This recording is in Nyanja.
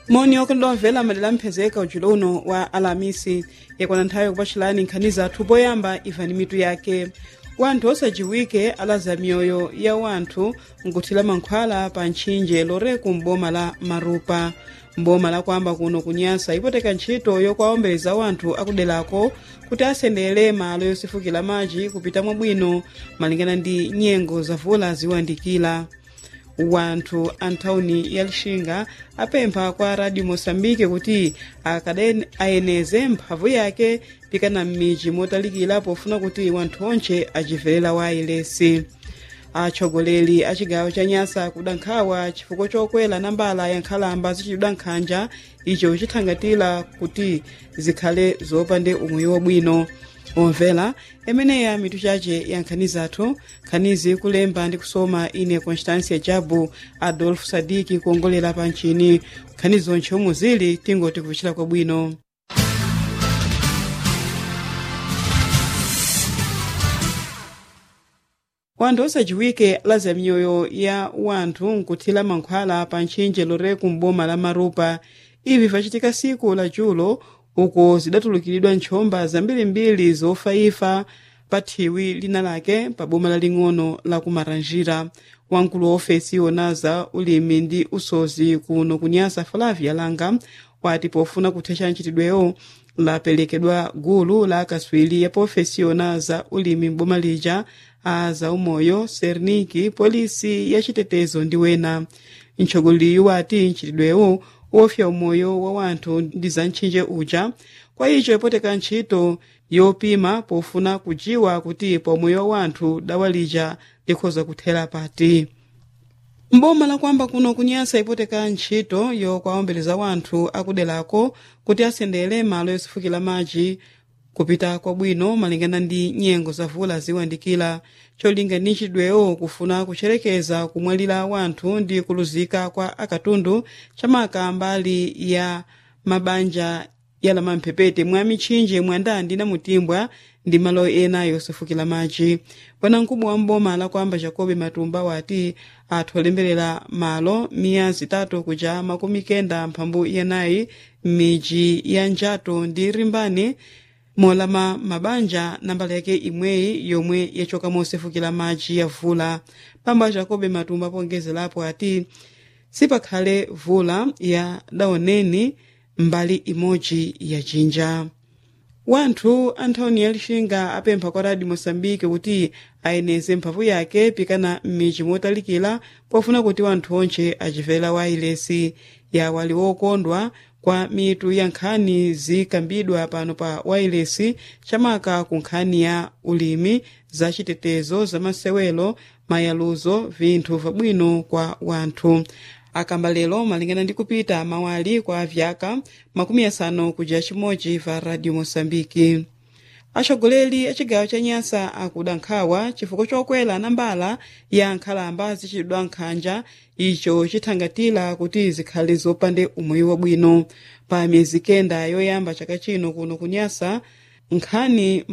moni okondwa mvela madera mphezeka ujulo uno wa alamisi yakwana nthawi yakupatchulani nkhani zathu poyamba imvani mitu yake wanthu osajiwike alaza mioyo ya wanthu nkuthira mankhwala pa ntchinje loreku m'boma la marupa mboma lakwamba kuno kunyasa ipoteka ntchito yokwaombeza wanthu akuderako kuti asendere malo yosefukira madzi kupita mwabwino malingana ndi nyengo zavula ziwandikira wanthu anthawuni ya lixinga apempha kwa radio moçambique kuti akade ayeneze mphamvu yake pikana m'midzi motalikira pofuna kuti wanthu onse achiverera wailesi atsogoleri a chigawo cha nyasa kuda nkhawa chifukwa chokwera nambala ya nkhalamba zichitidwa nkhanja icho chithangatira kuti zikhale zopande umoyo wabwino omvera imeneya mitu chache ya nkhani zathu nkhanizi kulemba ndi kusoma ine constancia jabu adolfo sadiki kuongolera pa nchini nkhani zonse omwe zili tingoti kupichira kwabwino wanthu osajiwike alaza miyoyo ya wanthu nkuthira mankhwala pa ntchinje loreku m'boma la marupa ivi vachitika siku la julo uko zidatulukiridwa ntchomba zambirimbiri zofaifa pa thiwi lina lake pa boma laling'ono la kumaranjira wamkulu wa ofesi yonaza ulimi ndi usozi kuno kunyasa flavia langa wati pofuna kuthetsa ntchitidwewo lapelekedwa gulu la akaswiri ya ofesi yonaza ulimi m'boma lija a zaumoyo serniki polisi ya chitetezo ndi wena mtsogoleri wati ntchitidwewo wofya umoyo wa wanthu ndi za ntchinje uja kwa icho ipoteka ntchito yopima pofuna kujiwa kuti pa umoyo wa wanthu dawa lija likhoza kuthera pati mboma lakwamba kuno kunyasa ipoteka ntchito yokwaombeleza wanthu akuderako kuti asendere malo yosefukira madzi kupita kwabwino malingana ndi nyengo zavula ziwandikira cholinga ndi ntchitidwewo kufuna kucherekeza kumwalira wanthu ndi kuluzika kwa akatundu chamaka mbali ya mabanja yala mamphepete mwa mitchinje mwandandi na mutimbwa ndi malo ena yosefukira madzi bwanamkubwa wa mboma lakwamba jacobe matumba wati athu olemberera malo miya zitatu kuja makumi kenda mphambu yenayi m'midzi ya njato ndi rimbani molama mabanja nambala yake imweyi yomwe yachoka mosefukira madzi ya vula pamba jacobe matumba pongezerapo ati sipakhale vula ya daoneni mbali imodzi ya jinja wanthu anthawuni ya lixinga apempha kwa radio moçambique kuti ayeneze mphamvu yake pikana m'midzi motalikira pofuna kuti wanthu onse achiverera wailesi yawo ali wokondwa kwa mitu ya nkhani zikambidwa pano pa wailesi chamaka ku nkhani ya ulimi za chitetezo za masewelo mayaluzo vinthu vabwino kwa wanthu akamba lero malingana ndi kupita mawali kwa vyaka makumi asanu kuja chimodzi va radio moçambike atsogoleri a chigawo cha nyasa akuda nkhawa chifukwa chokwera nambala ya nkhalamba zichitidwa nkhanja icho chithangatira kuti zikhale zopande umoyo wabwino pa miyezi kenda yoyamba chaka chino kuno kunyasa nkhani